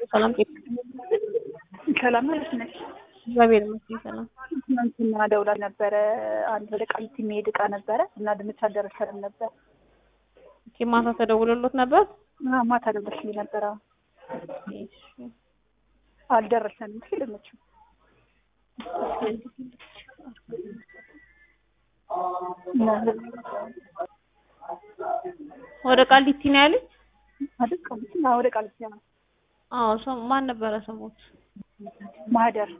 ሰላም ሰላም ማለት ነሽ? እግዚአብሔር ይመስገን ሰላም። ትናንትና ደውላ ነበረ። አንድ ወደ ቃሊቲ የሚሄድ እቃ ነበረ እና ድንች አልደረሰንም ነበር። ኦኬ ማታ ተደውሎሎት ነበር? አዎ፣ ማታ ደውለሽልኝ ነበረ። አልደረሰንም ሲል ድንቹ ወደ ቃሊቲ ነው ያለኝ? አይደል? ቃሊቲ አዎ፣ ወደ ቃሊቲ ነው። አዎ ሰው ማን ነበረ ስሞት? ማህደር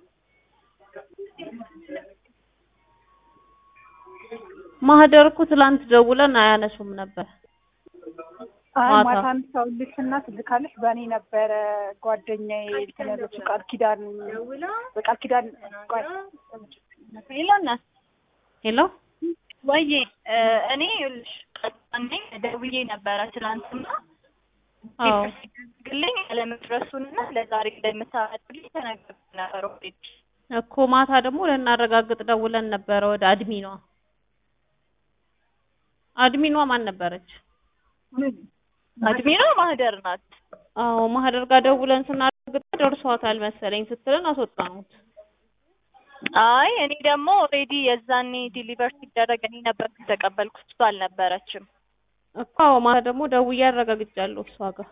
ማህደር እኮ ትላንት ደውለን አያነሱም ነበር። አይ ማታ። ማታ አንሳውልሽ እና ትልካለሽ በእኔ ነበረ ጓደኛዬ እንትን ያለችው ቃል ኪዳን በቃል ኪዳን ቆይ ሄሎ እናት ሄሎ ወይዬ እኔ ይኸውልሽ ቀጣኔ ደውዬ ነበረ ትናንትና አዎ ግልኝ ያለመድረሱንና ለዛሬ እንደምታመጡልኝ ተነግሬ ነበር ኦልሬዲ እኮ ማታ ደግሞ ልናረጋግጥ ደውለን ነበረ ወደ አድሚኗ። አድሚኗ ማን ነበረች? አድሚኗ ማህደር ናት አዎ ማህደር ጋር ደውለን ስናረጋግጥ ደርሷታል መሰለኝ ስትለን አስወጣኑት። አይ እኔ ደግሞ ኦልሬዲ የዛኔ ዲሊቨር ሲደረግ እኔ ነበርኩ የተቀበልኩት እሷ አልነበረችም እኮ አዎ ማታ ደግሞ ደውዬ አረጋግጫለሁ እሷ ጋር።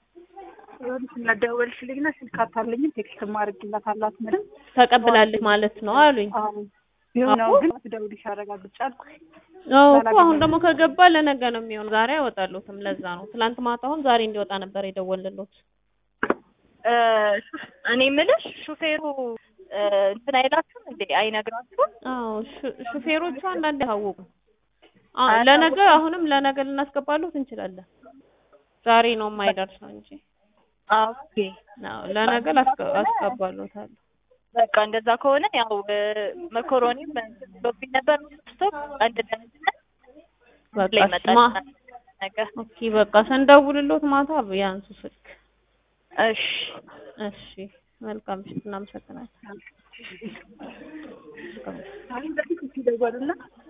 ደወልሽልኝና ስልክ አታለኝም ቴክስት ማድረግላት አላት ምንም ተቀብላለች ማለት ነው አሉኝ። አዎ ቢሆን ነው አዎ። ግን ደውልሽ አረጋግጫለሁ አዎ እኮ አሁን ደግሞ ከገባ ለነገ ነው የሚሆን። ዛሬ አይወጣሉትም። ለዛ ነው ትላንት ማታ አሁን ዛሬ እንዲወጣ ነበር የደወልንሎት። እ እኔ የምልሽ ሹፌሩ እ እንትን አይላችሁም እንዴ አይነግራችሁም አዎ ሹ- ሹፌሮቹ አንዳንዴ አያውቁም። አዎ አያሳውቁም? ለነገ አሁንም ለነገ ልናስገባሉት እንችላለን። ዛሬ ነው የማይደርሰው እንጂ ኦኬ አዎ ለነገ ላስገ- አስገባሎታለሁ። በቃ እንደዛ ከሆነ ያው እ መኮሮኒም እንትን ብሎብኝ ነበር ስቶፕ አንድ ለምትነት በቃ ላይ እሺ፣ መጣል ማ- ነገር ኦኬ በቃ ስንደውልሎት ማታ ያንሱ ስልክ። እሺ እሺ መልካም ምሽት፣ እናመሰግናለን። አይ በፊት ሲደወሉና